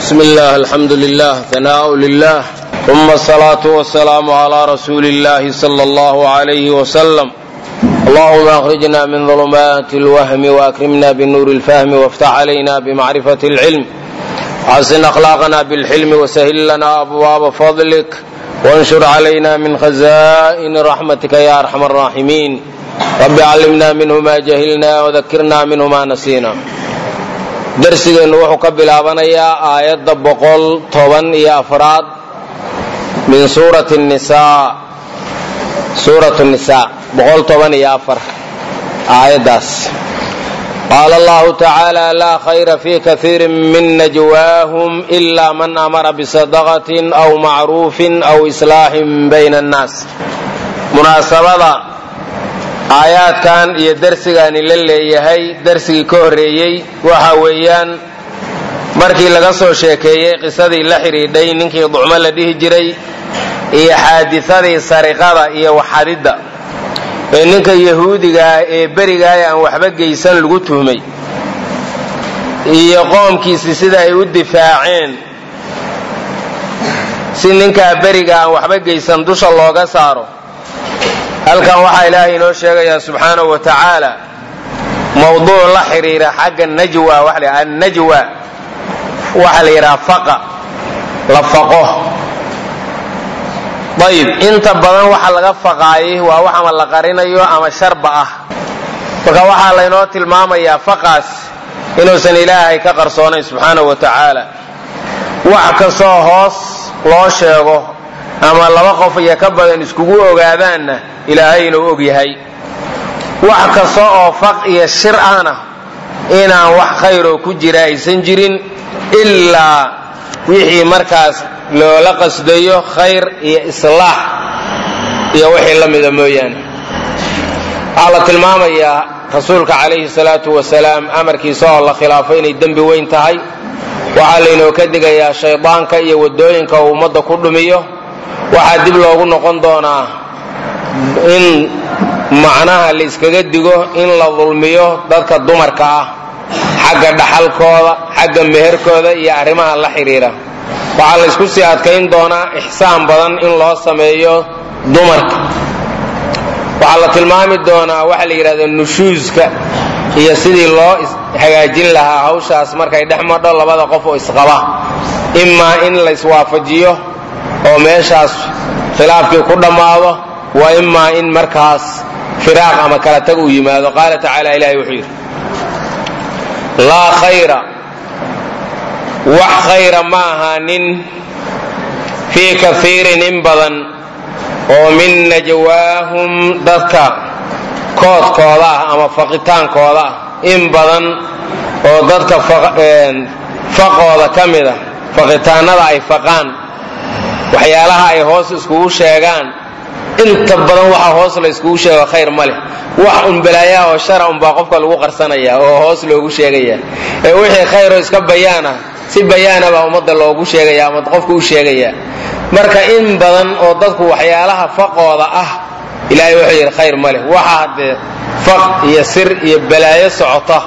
بسم الله الحمد لله ثناء لله ثم الصلاة والسلام على رسول الله صلى الله عليه وسلم اللهم أخرجنا من ظلمات الوهم وأكرمنا بنور الفهم وافتح علينا بمعرفة العلم وحسن أخلاقنا بالحلم وسهل لنا أبواب فضلك وانشر علينا من خزائن رحمتك يا أرحم الراحمين رب علمنا منه ما جهلنا وذكرنا منه ما نسينا darsigeennu wuxuu ka bilaabanayaa aayadda boqol toban iyo afraad min suurati nisaa suuratu nisaa boqol toban iyo afar aayaddaas qaala allahu tacaala laa khayra fi kaiirin min najwaahum ila man amara bisadaqatin aw macruufin aw islaaxin bayna annaas munaasabada aayaadkan iyo darsigaani la leeyahay darsigii ka horreeyey waxa weeyaan markii laga soo sheekeeyey qisadii la xidhiidhay ninkii ducmo la dhihi jiray iyo xaadisadii sariqada iyo waxadidda ee ninka yahuudigaah ee berigaah aan waxba geysan lagu tuhmay iyo qoomkiisii sida ay u difaaceen si ninkaa beriga aan waxba geysan dusha looga saaro halkan waxaa ilaahay inoo sheegayaa subxaanahu wa tacaala mawduuc la xidhiira xagga najwa waa annajwa waxaa la yidhaha faqa la faqo ayib inta badan waxa laga faqaayay waa wax ama la qarinayo ama sharba ah marka waxaa laynoo tilmaamayaa faqaas inuusan ilaahay ka qarsoonayn subxaanahu wa tacaala wax kastoo hoos loo sheego ama laba qof iyo ka badan iskugu ogaadaanna ilaahay inuu og yahay wax kasta oo faq iyo shir ahna inaan wax khayroo ku jira aysan jirin ilaa wixii markaas loola qasdayo khayr iyo islaax iyo wixii la mida mooyaane waxaa la tilmaamayaa rasuulka calayhi salaatu wasalaam amarkiisa oo la khilaafo inay dembi weyn tahay waxaa laynoo ka digayaa shaydaanka iyo waddooyinka uu ummadda ku dhumiyo waxaa dib loogu noqon doonaa in macnaha la iskaga digo in la dulmiyo dadka dumarka ah xagga dhaxalkooda xagga meherkooda iyo arrimaha la xidhiira waxaa la ysku sii adkayn doonaa ixsaan badan in loo sameeyo dumarka waxaa la tilmaami doonaa waxa la yidhahda nushuuska iyo sidii loo hagaajin lahaa hawshaas markay dhex madho labada qof oo isqaba imaa in la iswaafajiyo oo meeshaas khilaafkii ku dhammaado wa imaa in markaas firaaq ama kala tag uu yimaado qaala tacaala ilahay wuxuu yidhi laa khayra wax khayra ma ahaanin fii kaiirin in badan oo min najwaahum dadka koodkooda ah ama faqitaankooda ah in badan oo dadka faqooda ka mid a faqitaanada ay faqaan waxyaalaha ay hoos iskugu sheegaan inta badan waxa hoos la iskugu sheego khayr ma leh wax un balaayaha oo shara unbaa qofka lagu qarsanaya oo hoos loogu sheegaya ee wixii khayroo iska bayaana si bayaana baa ummadda loogu sheegaya ama qofka u sheegaya marka in badan oo dadku waxyaalaha faqooda ah ilaahay wuxuu yidhi khayr ma leh waxa haddee faq iyo sir iyo balaayo socota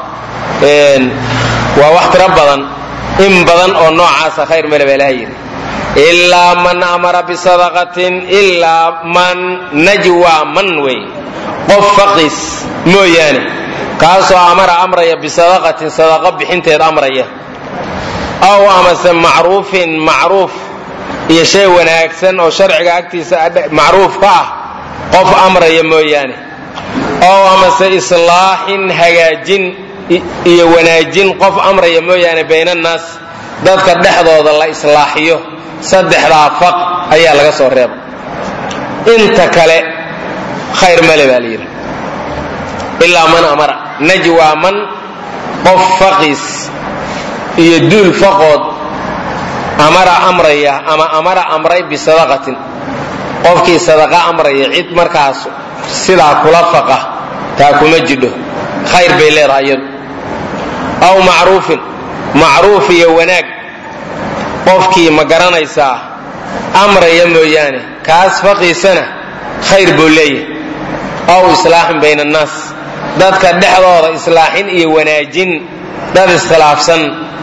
waa wax tiro badan in badan oo noocaasa khayr male baa ilahay yidhi ilaa man amara bisadaqatin ilaa man najwa man wey qof faqiis mooyaane kaasoo amara amraya bisadaqatin sadaqo bixinteed amraya aw amase macruufin macruuf iyo shay wanaagsan oo sharciga agtiisa macruuf ka ah qof amraya mooyaane ow amase islaaxin hagaajin iyo wanaajin qof amraya mooyaane baynannaas dadka dhexdooda la islaaxiyo saddexdaa faq ayaa laga soo reeba inta kale khayr male baa layidhi ilaa man amara najwa man qof faqiis iyo duul faqood amara amraya ama amara amray bisadaqatin qofkii sadaqa amraya cid markaas sidaa kula faqa taa kuma jidho khayr bay leedahay iyadu aw macruufin macruuf iyo wanaag qofkii ma garanaysaa amraya mooyaane kaas faqiisana khayr buu leeyahay aw islaaxin bayna annaas dadka dhexdooda islaaxin iyo wanaajin dad iskhilaafsan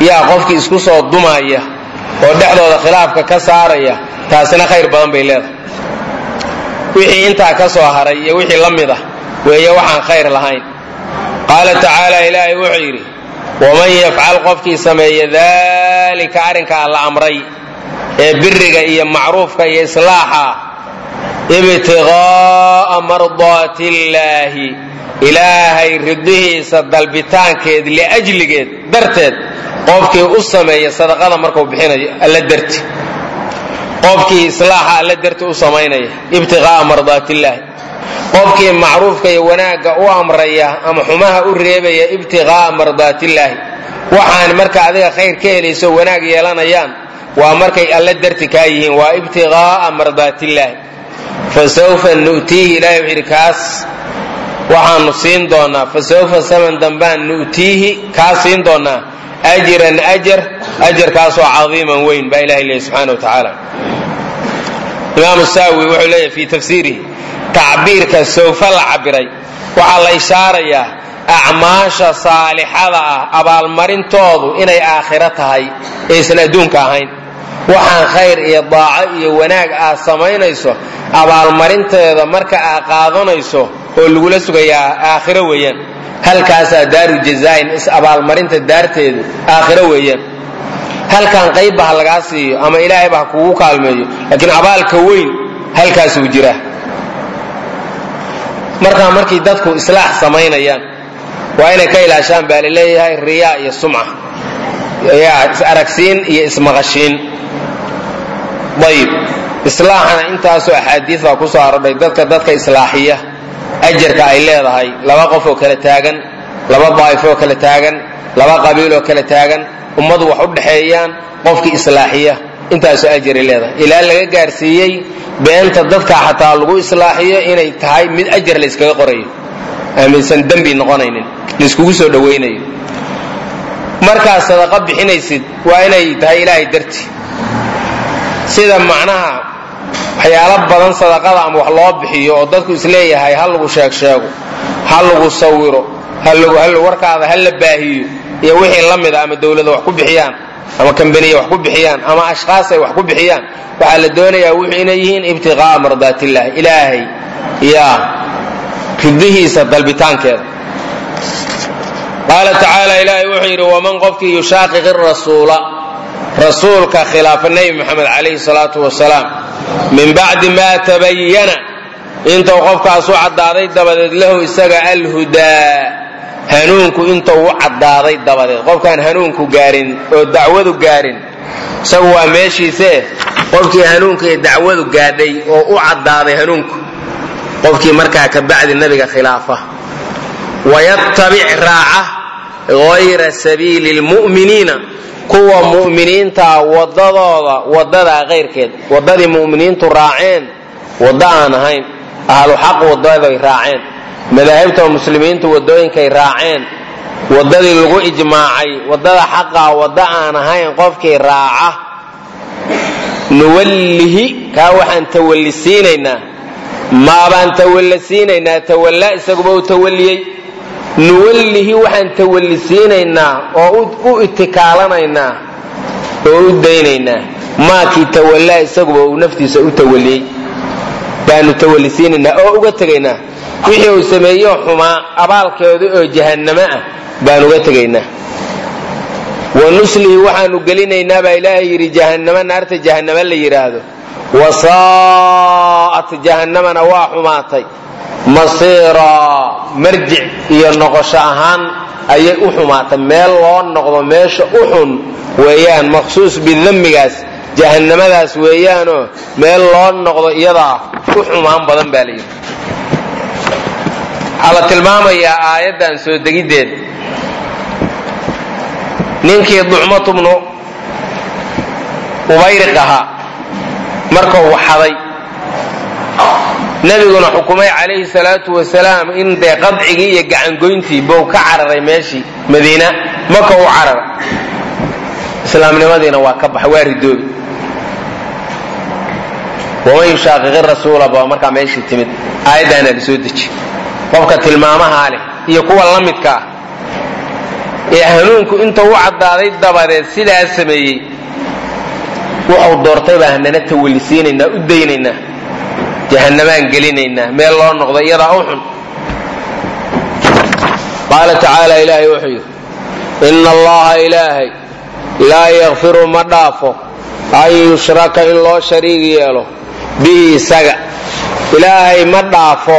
yaa qofkii isku soo dumaya oo dhexdooda khilaafka ka saaraya taasina khayr badan bay leedahay wixii intaa ka soo haray iyo wixii la mid ah weeye waxaan khayr lahayn qaala tacaala ilaahay wuxuu yidhi waman yafcal qofkii sameeya daalika arrinkaa la amray ee biriga iyo macruufka iyo islaaxa ibtiqaa'a mardaati illaahi ilaahay ridihiisa dalbitaankeed liajligeed darteed qofkii u sameeya sadaqada markuu bixinayo alla darti qofkii islaaxa alla darti u samaynaya ibtiqaa'a mardaatillaahi qofkii macruufka iyo wanaagga u amraya ama xumaha u reebaya ibtiqaa'a mardaatillaahi waxaan marka adiga khayr ka helayso wanaag yeelanayaan waa markay alla darti kaa yihiin waa ibtiqaa'a mardaatillaahi fa sawfa nu'tiihi ilahay wuxuu yidhi kaas waxaanu siin doonaa fa sawfa saman dambaan nu'tiihi kaa siin doonaa ajran ajar ajarkaasoo cadiiman weyn baa ilahay leeyahy subxana wa tacaala imaamu saawi wuxuu leeyahy fii tafsiirihi tacbiirka sawfa la cabiray waxaa la ishaarayaa acmaasha saalixada ah abaalmarintoodu inay aakhiro tahay aysan adduunka ahayn waxaan khayr iyo daaco iyo wanaag aad samaynayso abaalmarinteeda marka aad qaadanayso oo lagula sugayaa aakhiro weeyaan halkaasaa daaru jazaain is abaalmarinta daarteedu aakhiro weeyaan halkan qaybba ha lagaa siiyo ama ilaahayba ha kugu kaalmeeyo laakiin abaalka weyn halkaasuu jiraa markaa markii dadku islaax samaynayaan waa inay ka ilaashaan baa laleeyahay riyaa iyo sumca is-aragsiin iyo ismaqashiin ayib islaaxana intaasoo axaadiis baa ku soo arodhay dadka dadka islaaxiya ajarka ay leedahay laba qof oo kala taagan laba daa'if oo kala taagan laba qabiil oo kala taagan ummadu wax u dhexeeyaan qofkii islaaxiya intaasoo ajaray leedahay ilaa laga gaarsiiyey beenta dadka xataa lagu islaaxiyo inay tahay mid ajar la yskaga qorayo aaminsan dembi noqonaynin layskugu soo dhowaynayo markaad sadaqa bixinaysid waa inay tahay ilaahay darti sida macnaha waxyaalo badan sadaqada ama wax loo bixiyo oo dadku isleeyahay ha lagu sheeg sheego ha lagu sawiro warkaada ha la baahiyo iyo wixii la mida ama dowlada wax ku bixiyaan ama kambaniya wax ku bixiyaan ama ashkhaas ay wax ku bixiyaan waxaa la doonayaa wuxuu inay yihiin ibtiqaa'a mardaatillaah ilaahay yaa ridihiisa dalbitaankeeda qaala tacaala ilaahay wuxuu yidhi waman qofkii yushaaqiqi rasuula rasuulka khilaafa nebi moxamed calayhi salaatu wasalaam min bacdi maa tabayana intuu qofkaas u caddaaday dabadeed lahu isaga alhudaa hanuunku intuu u caddaaday dabadeed qofkaan hanuunku gaarin oo dacwadu gaarin isagu waa meeshiisee qofkii hanuunka iyo dacwadu gaadhay oo u caddaaday hanuunku qofkii markaa ka bacdi nabiga khilaafa wayattabic raaca hayra sabiili lmu'miniina kuwa mu'miniintaa wadadooda wadadaa kayrkeed wadadii mu'miniintu raaceen waddo aan ahayn ahlu xaq wadaday raaceen madaahibta muslimiintu wadooyinkay raaceen wadadii lagu ijmaacay wadada xaqaa waddo aan ahayn qofkii raaca nuwallihi kaa waxaan tawallisiinaynaa maabaan tawallisiinaynaa tawallaa isaguba u tawalliyey nuwallihi waxaan tawallisiinaynaa oo u itikaalanaynaa oo u daynaynaa maakii tawallaa isaguba uu naftiisa u tawalliyey baanu tawallisiinaynaa oo uga tegaynaa wixii uu sameeyo xumaa abaalkeedu oo jahannamo ah baan uga tegaynaa wa nuslihi waxaanu gelinaynaa baa ilaahay yidhi jahannamo naarta jahannamo la yidhaahdo wasaa'at jahannamana waa xumaatay masiiraa marjic iyo noqosho ahaan ayay u xumaatay meel loo noqdo meesha u xun weeyaan maqsuus bidammigaas jahannamadaas weeyaanoo meel loo noqdo iyadaa u xumaan badan baa layidhi waxaa la tilmaamayaa aayaddan soo degiddeed ninkii ducmatu bnu ubayriq ahaa markuu waxaday nabiguna xukumay calayhi salaatu wasalaam in dee qadcigii iyo gacangoyntii bou ka cararay meeshii madiina maka u cararay islaamnimadiina waa ka baxay waa ridoobi waman yushaaqiqi rasuula baa markaa meeshii timid aayaddaana la soo deji qofka tilmaamahaa leh iyo kuwa la midka ah ee hanuunku inta u caddaaday dabadeed sidaa sameeyey wuxuu doortay baa hanana tawallisiinaynaa u daynaynaa jahannamaan gelinaynaa meel loo noqdo iyadaa u xun qaala tacaala ilaahay wuxuu yidhi ina allaha ilaahay laa yakfiru ma dhaafo an yushraka in loo shariig yeelo bihi isaga ilaahay ma dhaafo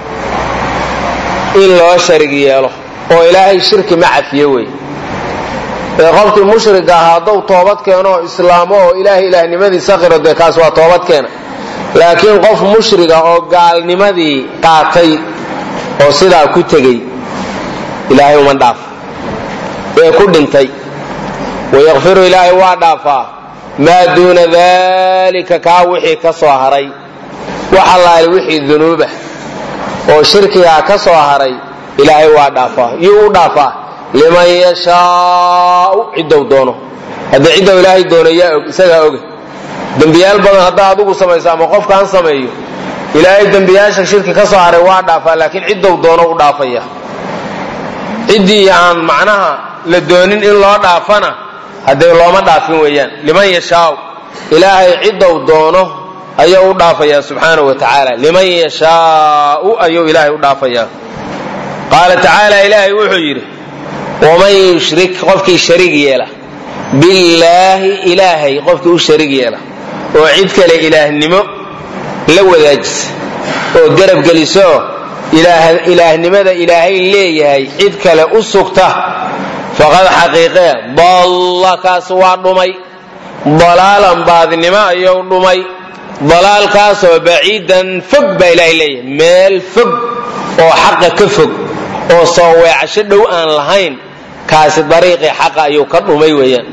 in loo sharig yeelo oo ilaahay shirki ma cafiyo wey ee qofkii mushriga ahaa hadduu toobad keeno oo islaamo oo ilaahay ilaahnimadiisa qiro dee kaas waa toobad keena laakiin qof mushriga oo gaalnimadii qaatay oo sidaa ku tegey ilaahay uma dhaafo ee ku dhintay wayakfiru ilaahay waa dhaafaa maa duuna dalika kaa wixii ka soo haray wax allaali wixii dunuubah oo shirkigaa ka soo haray ilaahay waa dhaafaa yuu u dhaafaa liman yashaau ciddou doono haddii ciddou ilaahay doono yaa og isagaa oga dembiyaal badan haddaa adugu samayso ama qofkaan sameeyo ilaahay dembiyaasha shirki ka soo haray waa dhaafaa laakiin ciddou doono u dhaafaya ciddii aan macnaha la doonin in loo dhaafana haddee looma dhaafin weeyaan liman yashaau ilaahay ciddou doono ayuu u dhaafayaa subxaanahu wa tacaala liman yashaau ayuu ilaahay u dhaafayaa qaala tacaala ilaahay wuxuu yidhi waman yushrik qofkii shariig yeela billaahi ilaahay qofkii u shariig yeela oo cid kale ilaahnimo la wadaajisa oo garab gelisooo ilaahnimada ilaahay leeyahay cid kale u sugta faqad xaqiiqee dalla kaas waa dhumay dalaalan baadnimo ayuu dhumay dalaalkaasoo baciidan fog baa ilaahay leeyahay meel fog oo xaqa ka fog oo soo weecasho dhow aan lahayn kaasi dariiqii xaqa ayuu ka dhumay weeyaan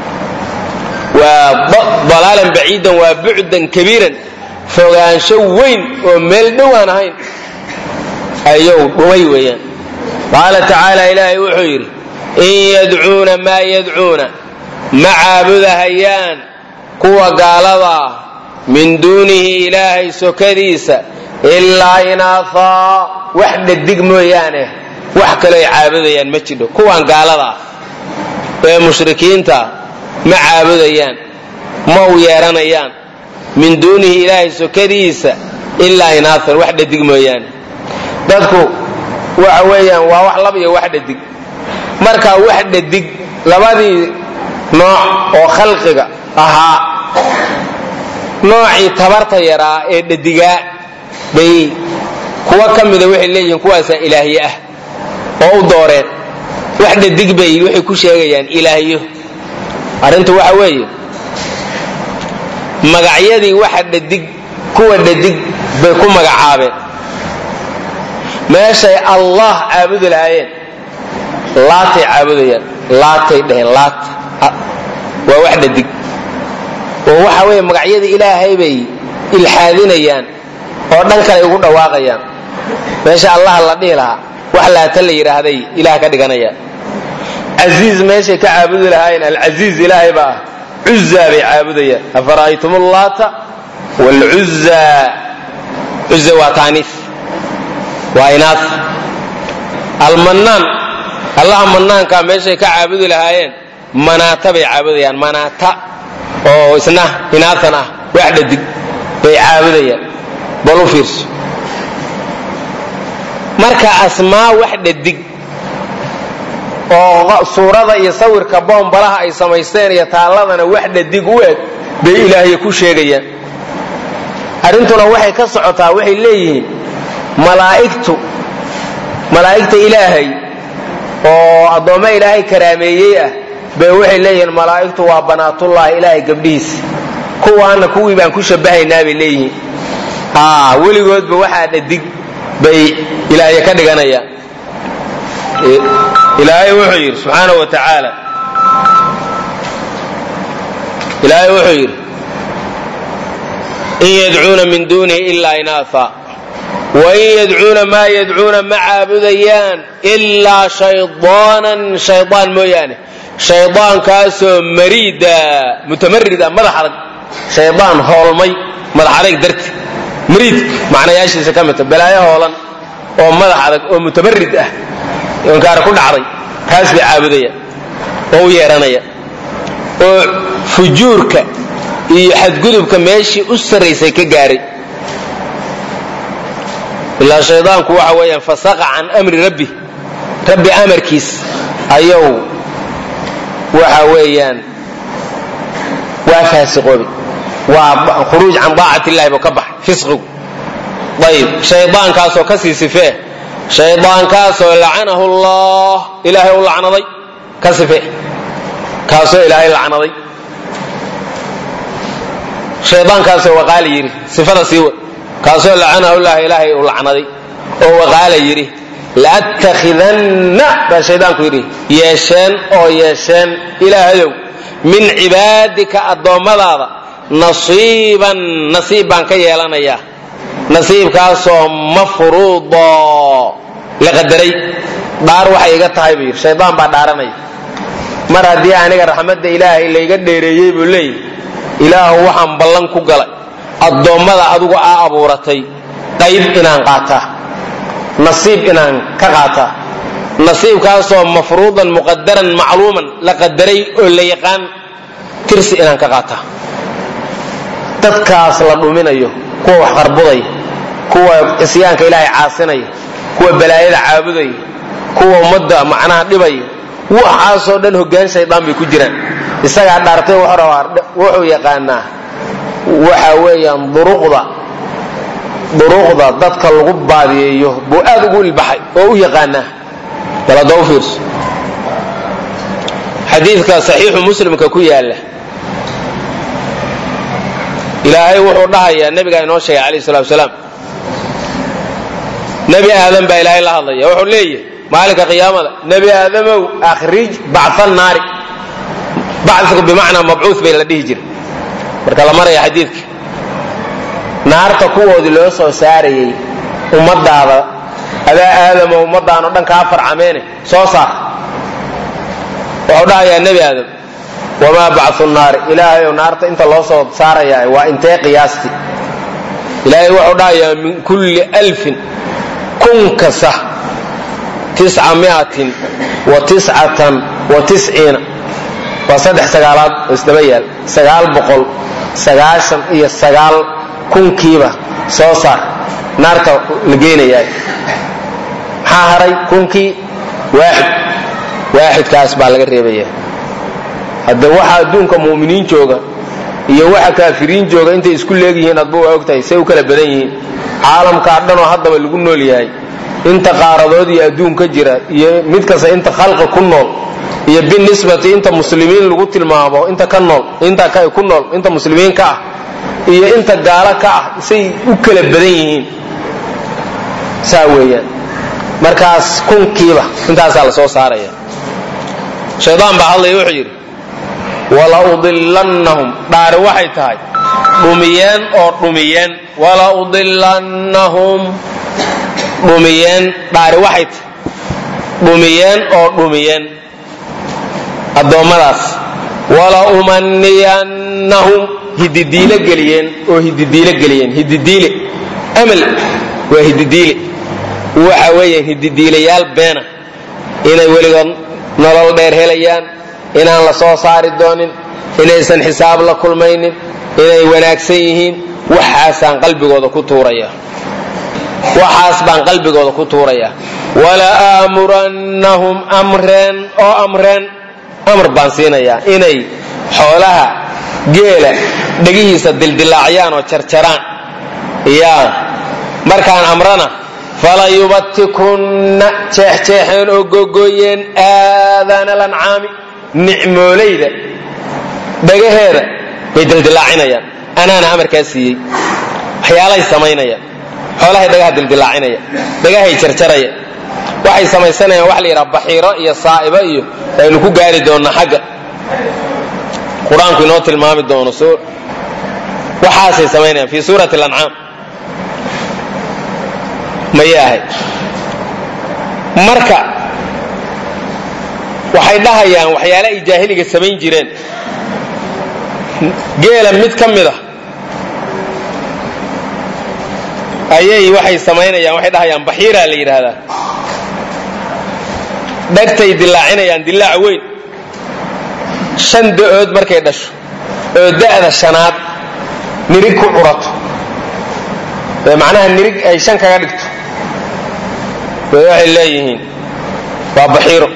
waa dalaalan baciidan waa bucdan kabiiran fogaansho weyn oo meel dhow aan ahayn ayuu dhumay weeyaan qaala tacaala ilaahay wuxuu yidhi in yadcuuna maa yadcuuna ma caabudahayaan kuwa gaalada ah min duunihi ilaahay sokadiisa ilaa inaahaa wax dhadig mooyaane wax kaloo ay caabudayaan ma jidho kuwan gaalada ah ee mushrikiinta ma caabudayaan ma u yeeranayaan min duunihi ilaahay sokadiisa ilaa inaahan wax dhadig mooyaane dadku waxa weeyaan waa wax lab iyo wax dhadig marka wax dhadig labadii nooc oo khalqiga ahaa noocii tabarta yaraa ee dhadigaa bay kuwa ka mida waxay leeyihiin kuwaasaa ilaahye ah oo u dooreen wax dhadig bay waxay ku sheegayaan ilaahyo arrintu waxa weeye magacyadii waxa dhadig kuwa dhadig bay ku magacaabeen meeshay allah caabudi lahaayeen laatay caabudayaan laatay dheheen laat waa wax dhadig oo waxa weeye magacyadii ilaahay bay ilxaadinayaan oo dhan kale ugu dhawaaqayaan meesha allah la dhihi lahaa wax laata la yidhaahday ilaah ka dhiganayaan casiiz meeshay ka caabudi lahaayeen alcasiiz ilaahay baa ah cuzaa bay caabudayaan afara'aytum allaata wlcuza cuza waa taaniif waa inaaf almanaan allaha manaankaa meeshay ka caabudi lahaayeen manaata bay caabudayaan manaata oo isna inaafan ah wax dhadig bay caabudayaan bal u fiirso marka asmaa wax dhadig oo suurada iyo sawirka boombalaha ay samaysteen iyo taalladana wax dhadig u eg bay ilaahya ku sheegayaan arrintuna waxay ka socotaa waxay leeyihiin malaa'igtu malaa'igta ilaahay oo addoommo ilaahay karaameeyey ah bay waxay leeyihiin malaa'igtu waa banaatullahi ilaahay gabdhihiisa kuwaana kuwii baan ku shabahaynaa bay leeyihiin haa weligoodba waxaa dhadig bay ilaahya ka dhiganayaan ilaahay wuxuu yidhi subxaanahu wa tacaala ilaahay wuxuu yidhi in yadcuuna min duunihi ilaa inaafa wain yadcuuna maa yadcuuna ma caabudayaan ilaa shaydaanan shaydaan mooyaane shaydaankaasoo mariida mutamarida madax adag shaydaan hoolmay madax adag darti mariidka macnayaashiisa ka midta balaayo hoolan oo madax adag oo mutamarid ah inkaar ku dhacday kaas bay caabudaya oo u yeehanaya oo fujuurka iyo xadgudubka meeshii u sarraysay ka gaaray ilaa shaydaanku waxa weeyaan fasaqa can amri rabbi rabbi amarkiis ayuu waxa weeyaan waa faasiqoobi waa khuruuj can daacati illahi buu ka baxay fisqigu ayib shaydaankaasoo ka sii sifee shaydaankaasoo lacanahu allah ilaahay u lacnaday ka sifee kaasoo ilaahay lacnaday shaydaankaasoo waqaala yidhi sifada sii wa kaasoo lacanahu llah ilaahay uu lacnaday oo waqaala yidhi la'attakhidanna baa shaydaanku yidhi yeesheen oo yeesheen ilaahayow min cibaadika addoommadaada nasiiban nasiib baan ka yeelanayaa nasiibkaasoo mafruudo la qadaray dhaar waxay iga tahay buu yidhi shaydaan baa dhaaranaya mar haddii aniga raxmadda ilaahay layga dheereeyey buu leeyahy ilaahu waxaan ballan ku galay addoommada adigu aa abuuratay qayb inaan qaataa nasiib inaan ka qaataa nasiibkaasoo mafruudan muqadaran macluuman la qadaray oo la yaqaan tirsi inaan ka qaataa dadkaas la dhuminayo kuwa wax qarbudaya kuwa cisyaanka ilaahay caasinaya kuwa balaayada caabudaya kuwa ummadda macnaha dhibaya waxaasoo dhan hoggaan shaydaan bay ku jiraan isagaa dhaartay wuxuu rabaa wuxuu yaqaanaa waxa weeyaan duruqda duruqda dadka lagu baadiyeeyo buu aad ugu ilbaxay oo u yaqaanaa bal hadda u fiirso xadiidka saxiixu muslimka ku yaala ilaahay wuxuu dhahayaa nabigaa inoo sheegay calayh salatu salaam nebi aadam baa ilaahay la hadlaya wuxuu leeyahay maalinka qiyaamada nebi aadamow akhrij bacfa naari bacfigu bimacnaa mabcuud bay la dhihi jiray marka la maraya xadiidka naarta kuwoodii loo soo saarayey ummadaada adaa aadamo ummadaanoo dhan kaa farcameene soo saar wuxuu dhahayaa nebi aadam wamaa bacfu naari ilaahayow naarta inta loo soo saarayaa waa intee qiyaastii ilaahay wuxuu dhahayaa min kulli alfin kun kasta tisca miatin wa tiscatan wa tisciina waa saddex sagaalaad oo isdaba yaal sagaal boqol sagaashan iyo sagaal kunkiiba soo saar naarta la geynayaa maxaa haray kunkii waaxid waaxidkaas baa laga reebaya hadda waxa adduunka mu'miniin jooga iyo waxa kaafiriin jooga intay isku leegyihiin adba waa ogtahay say u kala badan yihiin caalamkaa dhanoo haddaba lagu nool yahay inta qaaradood iyo adduun ka jira iyo mid kasta inta khalqi ku nool iyo binisbati inta muslimiin lagu tilmaamo inta ka nool inta ku nool inta muslimiin ka ah iyo inta gaalo ka ah say u kala badan yihiin saa weeyaan markaas kunkiiba intaasaa la soo saaraya shaydaan baa hadlaya wuxuu yidhi wala udilannahum dhaari waxay tahay dhumiyeen oo dhumiyeen wala udilannahum dhumiyeen dhaari waxay tahay dhumiyeen oo dhumiyeen addoommadaas wala umaniyannahum hididiile geliyeen oo hididiile geliyeen hididiile amal waa hididiile waxa weeyaan hididiilayaal beena inay weligood nolol dheer helayaan inaan la soo saari doonin inaysan xisaab la kulmaynin inay wanaagsan yihiin waxaasaan qalbigooda ku tuuraya waxaas baan qalbigooda ku tuuraya wala aamurannahum amreen oo amreen amar baan siinayaa inay xoolaha geela dhegihiisa dildilaaciyaan oo jarjaraan yaa markaan amrana fala yubatikunna jeexjeexeen oo googooyeen aadaana lancaami nicmoolayda dhagaheeda bay dildilaacinayaan anaana amarkaa siiyey waxyaalahay samaynayaan xoolahay dhagaha dildilaacinaya dhagahay jarjaraya waxay samaysanayaan waxa la yidhaha baxiiro iyo saa'ibo iyo aynu ku gaari doonnaa xagga qur-aanku inoo tilmaami doono waxaasay samaynayaan fii suurati alancaam mayay ahayd marka waxay dhahayaan waxyaale ay jaahiliga samayn jireen geela mid ka mid a ayay waxay samaynayaan waxay dhahayaan baxiiraa la yidhaahdaa dhegtay dilaacinayaan dilaac weyn shan da-ood markay dhasho oo da'da shanaad nirig ku curato ee macnaha nirig ay shan kaga dhigto way waxay leeyihiin waa baxiiro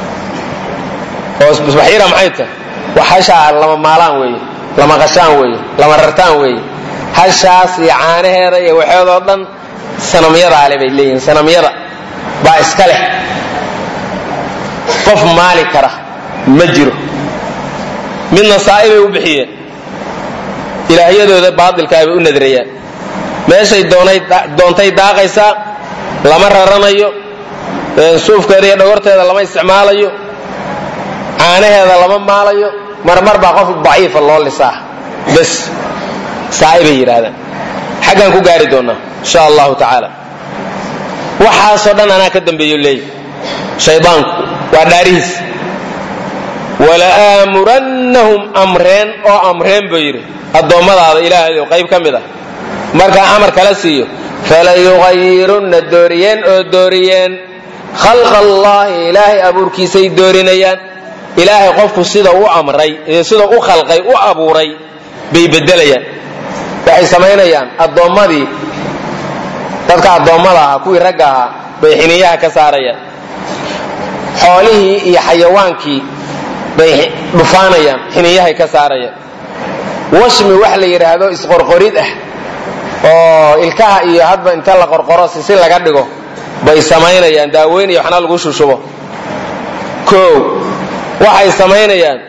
oo baxiira maxay tahay wax hashaa lama maalaan weeye lama qashaan weeye lama rartaan weeye hashaas iyo caanaheeda iyo waxeedoo dhan sanamyada ale bay leeyihiin sanamyada baa iska leh qof maali kara ma jiro midna saa'i bay u bixiyeen ilaahyadooda baatilkaa bay u nadrayaan meeshay doontay daaqaysaa lama raranayo suufkeeda iyo dhogorteeda lama isticmaalayo caanaheeda lama maalayo marmar baa qof daciifa loo lisaa bas saa'i bay yidhaahdaan xaggaan ku gaari doonnaa insha allahu tacaala waxaasoo dhan anaa ka dambeeyo leeya shaydaanku waa dhaarihiis wala'aamurannahum amreen oo amreen buu yidhi addoommadaada ilaahayow qayb ka mid ah markaa amar kala siiyo falayuqayirunna dooriyeen oo dooriyeen khalqa allaahi ilaahay abuurkiisay doorinayaan ilaahay qofku sida u amray ee sida u khalqay u abuuray bay beddelayaan waxay samaynayaan addoommadii dadka addoommada ahaa kuwii ragga ahaa bay xiniyaha ka saarayaan xoolihii iyo xayawaankii bay dhufaanayaan xiniyahay ka saarayaan washmi wax la yidhaahdo isqorqorid ah oo ilkaha iyo hadba inta la qorqoro sisi laga dhigo bay samaynayaan daaweyn iyo waxna lagu shushubo koow waxay samaynayaan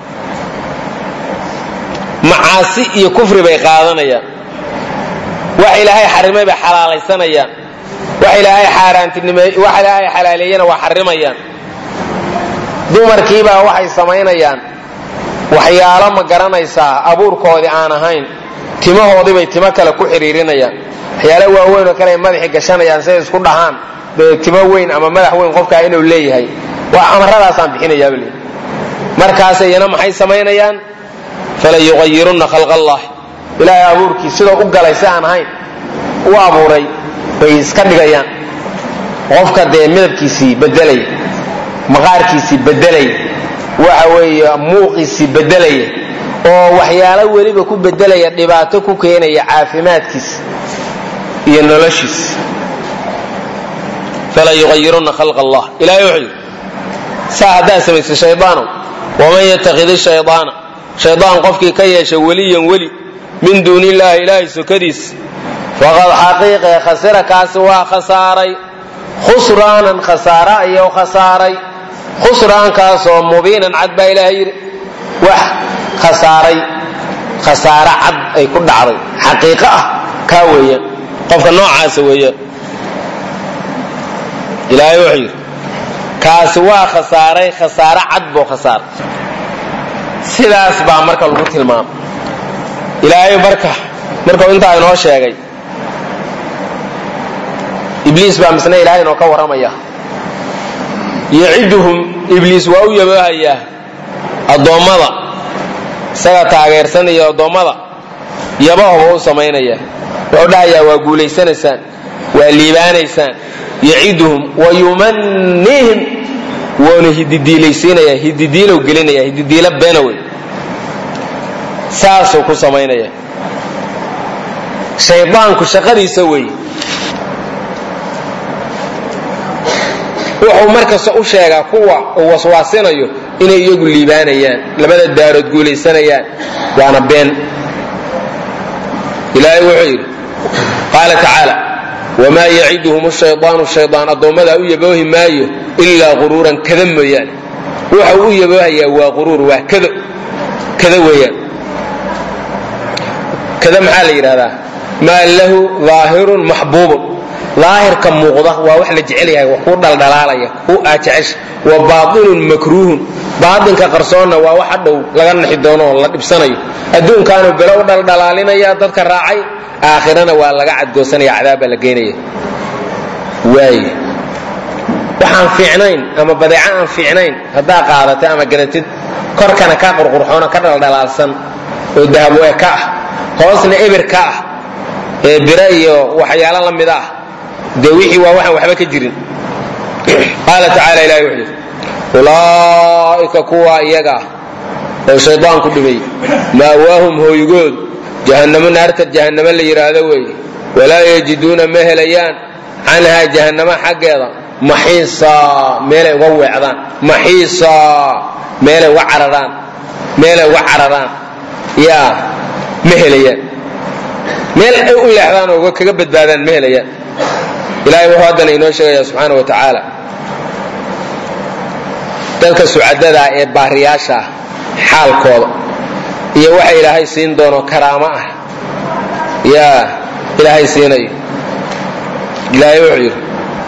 macaasi iyo kufri bay qaadanayaan wax ilaahay xarimay bay xalaalaysanayaan wax ilaahay xaaraantinimey wax ilaahay xalaaleeyena waa xarimayaan dumarkiibaa waxay samaynayaan waxyaalo ma garanaysaa abuurkoodii aan ahayn timahoodibay timo kale ku xidhiirinayaan waxyaalo waaweyn oo kale ay madaxi gashanayaan siday isku dhahaan dee timo weyn ama madax weyn qofkaa inuu leeyahay waa amaradaasaan bixinayaaba le markaas iyana maxay samaynayaan fala yuqayirunna khalq allah ilaahay abuurkii sidoo u galay si aan ahayn u abuuray bay iska dhigayaan qofka dee midabkiisii bedelaya maqaarkiisii bedelaya waxa weeye muuqiisii bedelaya oo waxyaalo weliba ku bedelaya dhibaato ku keenaya caafimaadkiisa iyo noloshiisa fala yuqayirunna khalq allah ilahay wuxuu yidhi saa haddaad samaysay shaydaanow waman yatakidi shaydaana shaydaan qofkii ka yeesha weliyan weli min duuni illaahi ilaahay sokadiis faqad xaqiiqe khasira kaasi waa khasaaray khusraanan khasaare ayuu khasaaray khusraankaasoo mubiinan cad baa ilaahay yidhi wax khasaaray khasaare cad ay ku dhacday xaqiiqo ah kaa weeyaan qofka noocaasa weeyaan ilaahay wuxuu yidhi kaasi waa khasaaray khasaare cad buu khasaaray sidaas baa marka lagu tilmaamay ilaahay marka markuu intaa inoo sheegay ibliis baa misna ilahay inoo ka warramaya yaciduhum ibliis waa u yaboohayaa addoommada isaga taageersanaya addoommada yabahoba u samaynaya wuxuu dhahayaa waa guulaysanaysaan waa liibaanaysaan yaciduhum wa yumannihim wuuna hididiilaysiinaya hididiilow gelinaya hididiilo beenawey saasuu ku samaynaya shaydaanku shaqadiisa weeye wuxuu markasta u sheegaa kuwa uu waswaasinayo inay iyagu liibaanayaan labada daarood guulaysanayaan waana been ilaahay wuxuu yidhi qaala tacaala wamaa yaciduhum shaydaanu shaydaan addoommadaa u yaboohi maayo ilaa quruuran kada mooyaane waxa uu u yaboohayaa waa quruur waa kado kada weeyaan kada maxaa la yidhahdaa maa lahu daahirun maxbuubun daahirka muuqda waa wax la jecel yahay wax kuu dhaldhalaalaya kuu aa jecesha wa baatinun makruuhun baatinka qarsoonna waa wax hadhow laga naxi doono oo la dhibsanayo adduunkaanu belo u dhaldhalaalinaya dadka raacay aakhirana waa laga cadgoosanaya cadaab baa la geynaya waay waxaan fiicnayn ama badeeco aan fiicnayn haddaa qaadatay ama garatid korkana ka qurqurxoono ka dhaldhalaalsan oo dahabwe ka ah hoosna ebir ka ah ee bire iyo waxyaalo la mid ah dee wixii waa waxaan waxba ka jirin qaala tacaala ilahi wuxuu yidhi ulaa'ika kuwa iyaga oo shaydaanku dhibay maawaahum hooygood jahannamo naarta jahannamo la yidhaahdo weeye walaa yajiduuna ma helayaan canhaa jahannamo xaggeeda maxiisaa meelay uga weecdaan maxiisaa meelay uga cararaan meelay uga cararaan yaa ma helayaan meel ay u leexdaan oo kaga badbaadaan ma helayaan ilahay wuxuu haddana inoo sheegaya subxaana wa tacaala dadka sucadadaa ee baariyaasha ah xaalkooda iyo waxa ilaahay siin doono karaamo ah yaa ilaahay siinayo ilaahay wuxuu yidhi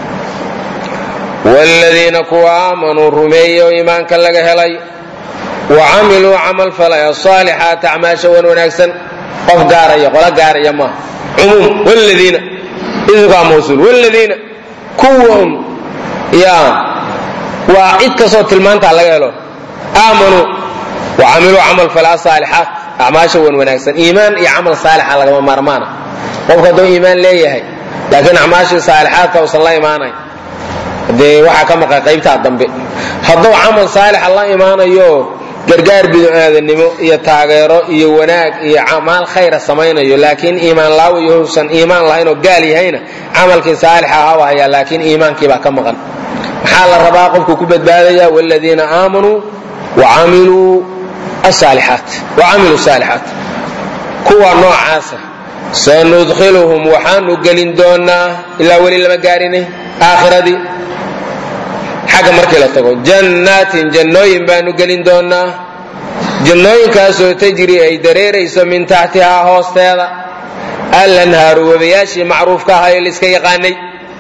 wladiina kuwa aamanuu rumeeyey oo iimaanka laga helay wa camiluu camal falay asaalixaat acmaasha wan wanaagsan qof gaaraya qolo gaaraya maaha cumuum wladiina idinkaa mawsuul wladiina kuwan yaa waa cid kastoo tilmaantaa laga helo aamanuu wa camiluu camal falay asaalixaat acmaasha wan wanaagsan iimaan iyo camal saalixa lagama maarmaana qofku hadduu iimaan leeyahay laakiin acmaashii saalixaadka usan la imaanayn dee waxaa ka maqan qaybtaa dambe hadduu camal saalixa la imaanayo gargaar bidaadanimo iyo taageero iyo wanaag iyo amaal khayra samaynayo laakiin iimaan laawo iyo husan iimaan lahayn oo gaal yahayna camalkii saalixa ahaa hayaa laakiin iimaankiibaa ka maqan maxaa la rabaa qofku ku badbaadaya wladiina aamanuu wacamiluu asaalixaat wacamiluu saalixaat kuwa noocaasa sanudkhiluhum waxaanu gelin doonaa ilaa weli lama gaarinay aakhiradii xagga markii la tago jannaatin jannooyin baanu gelin doonaa jannooyinkaasoo tajri ay dareerayso min taxtihaa hoosteeda alanhaaru webayaashii macruufka ahaa ee laiska yaqaanay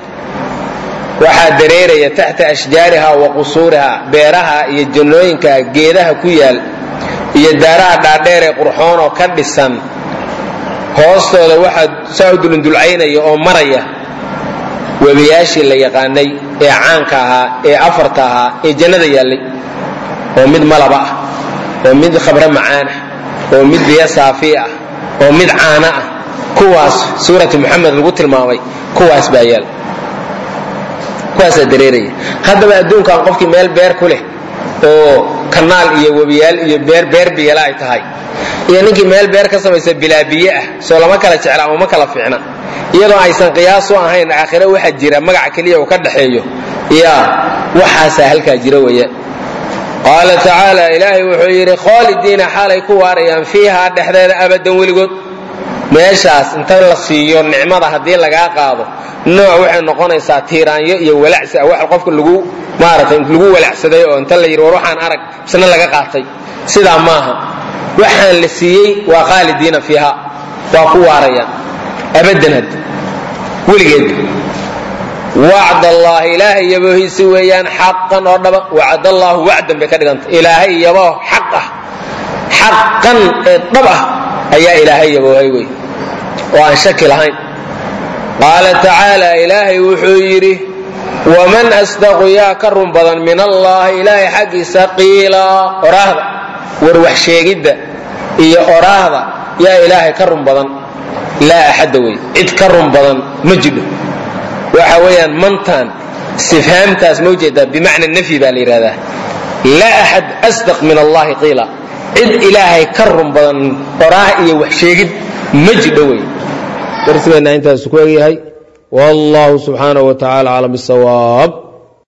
waxaa dareeraya taxta ashjaariha wa qusuuriha beeraha iyo jannooyinka geedaha ku yaal iyo daaraha dhaadheer ee qurxoon oo ka dhisan hoostooda waxaa saa u dulundulcaynaya oo maraya webayaashii la yaqaanay ee caanka ahaa ee afarta ahaa ee jannada yaallay oo mid malaba ah oo mid khabre macaan ah oo mid biyo saafi ah oo mid caana ah kuwaas suurati muxamed lagu tilmaamay kuwaas baa yaal kuwaasaa dareeraya haddaba adduunkan qofkii meel beer ku leh oo kanaal iyo webiyaal iyo beer beer biyala ay tahay iyo ninkii meel beer ka samaysa bilaa biyo ah soo lama kala jecla ama ma kala fiicna iyadoo aysan qiyaasu ahayn aakhire waxa jira magaca keliya uu ka dhaxeeyo ya waxaasaa halkaa jira weeyaan qaala tacaala ilaahay wuxuu yidhi khaalidiina xaalay ku waarayaan fiihaa dhexdeeda abadan weligood meeshaas inta la siiyo nicmada haddii lagaa qaado nooc waxay noqonaysaa tiiraanyo iyo walacsi ah wax qofka lagu maaratay lagu walacsaday oo inta la yidhi war waxaan arag isna laga qaatay sidaa maaha waxaan la siiyey waa khaalidiina fiiha waa ku waarayaan abadan had weligeed wacd allaahi ilaahay yaboohiisi weeyaan xaqan oo dhaba wacd allaahu wacdan bay ka dhiganta ilaahay yaboo xaq ah xaqan ee dhab ah ayaa ilaahay yaboohay wey oo aan shaki lahayn qaala tacaala ilaahay wuxuu yidhi waman asdaqu yaa ka run badan min allaahi ilaahay xaggiisa qiila oraahda war wax sheegidda iyo oraahda yaa ilaahay ka run badan laa axadda wey cid ka run badan ma jidho waxa weeyaan mantan istifhaamtaas ma ujeedaa bimacna nafyi baa la yidhahdaa laa axad asdaq min allahi qiila cid ilaahay ka run badan oraah iyo wax sheegid ma jidho wey darsigeenna intaas ku egyahay wallahu subxaanaه wa tacala aclam bisawaab